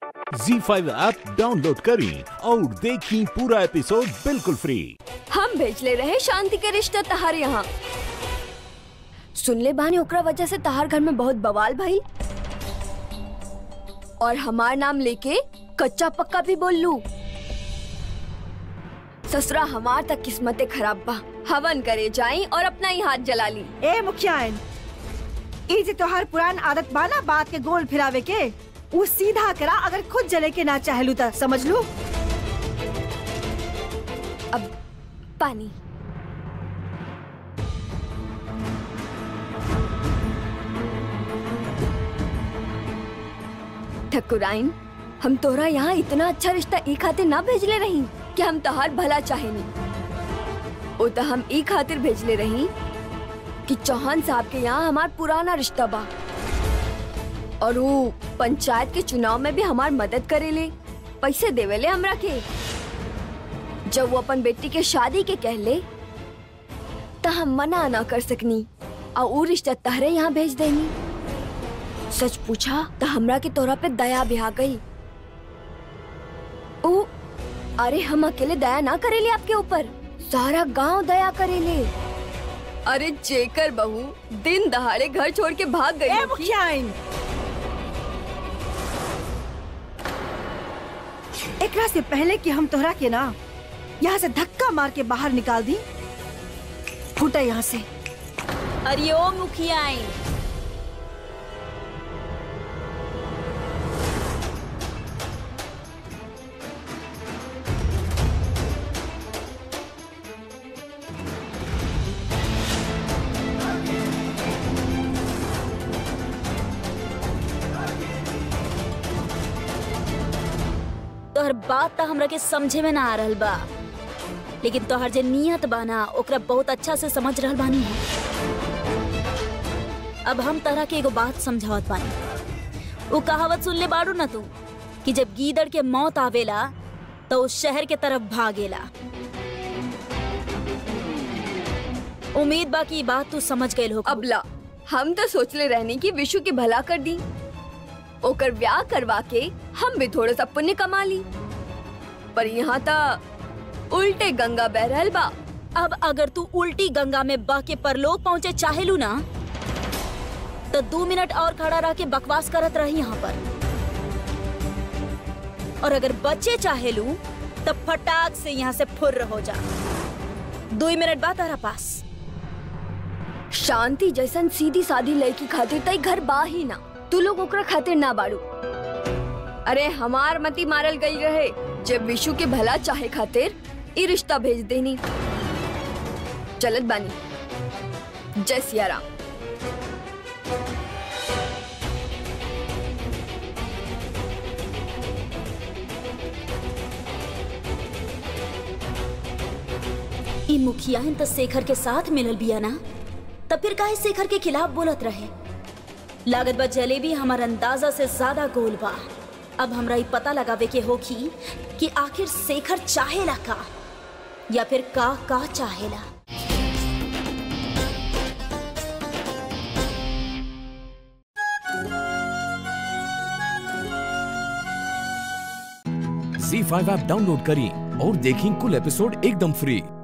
जी five app download करें और देखें पूरा एपिसोड बिल्कुल फ्री हम भेजले रहे शांति के रिश्ता तहार यहाँ सुनले बानी ओकरा वजह से तहार घर में बहुत बवाल भइल और हमार नाम लेके कच्चा पक्का भी बोल लू ससुरा हमार तक किस्मते खराब बा हवन करे जाई और अपना ही हाथ जला ली ए मुखियाइन ई जे तोहार पुरान आदत बाना बात के गोल फिरावे के उ सीधा करा अगर खुद जले के ना चाहलू त समझ लू अब पानी ठकुराइन हम तोरा यहाँ इतना अच्छा रिश्ता ई खातिर ना भेजले रही कि हम तहार भला चाहेनी ओ तो हम ई खातिर भेजले रही कि चौहान साहब के यहाँ हमार पुराना रिश्ता बा और वो पंचायत के चुनाव में भी हमार मदद करेले पैसे देवेले हमरा के जब वो अपन बेटी के शादी के कहले त हम मना ना कर सकनी और ऊ रिश्ता तहरे यहाँ भेज देनी सच पूछा तो हमरा के तोरा पे दया भी आ गई ऊ अरे हम अकेले दया ना करेले आपके ऊपर सारा गांव दया करेले अरे जेकर बहू दिन दहाड़े घर छोड़ के भाग गई ए होगी। मुखियाइन एकरा से पहले कि हम तोहरा के ना यहाँ से धक्का मार के बाहर निकाल दी फूटा यहाँ से अरे ओ मुखियाइन तोहर बात तो हमरा के समझे में ना आ रहल बा लेकिन तोहर जे नियत बा ना ओकरा बहुत अच्छा से समझ रहल बानी हम। अब हम तरह के एगो बात समझावत बानी वो कहावत सुन ले बाड़ू ना तू कि जब गीदड़ के मौत आवेला तो उस शहर के तरफ भागेला उम्मीद बा कि ई बात तू समझ गए हो अबला हम तो सोचले रहने की विशु की भला कर दी ओकर ब्याह करवा के हम भी थोड़ा सा पुण्य कमा ली पर यहाँ तो उल्टे गंगा बह रहल बा अब अगर तू उल्टी गंगा में बह के परलोक पहुंचे चाहेलू ना तो दो मिनट और खड़ा रह के बकवास करत रही यहाँ पर और अगर बच्चे चाहेलू तो फटाक से यहाँ से फुर्र हो जा दो ही मिनट बाद तारा पास शांति जैसन सीधी सादी लड़की खातिर तई घर बा ही ना तू लोग ओकरा खातिर ना बाड़ू अरे हमार मती मारल गई रहे जब विशु के भला चाहे खातिर ई रिश्ता भेज देनी चलत बानी जय सिया राम ई मुखियाइन तो शेखर के साथ मिलल बिया ना तब फिर काहे शेखर के खिलाफ बोलत रहे लागत बा जलेबी हमार अंदाजा से ज्यादा गोल बा अब हमरा ई पता लगावे के होखी कि आखिर शेखर चाहेला का या फिर का का चाहेला जी फाइव ऐप डाउनलोड करें और देखें कुल एपिसोड एकदम फ्री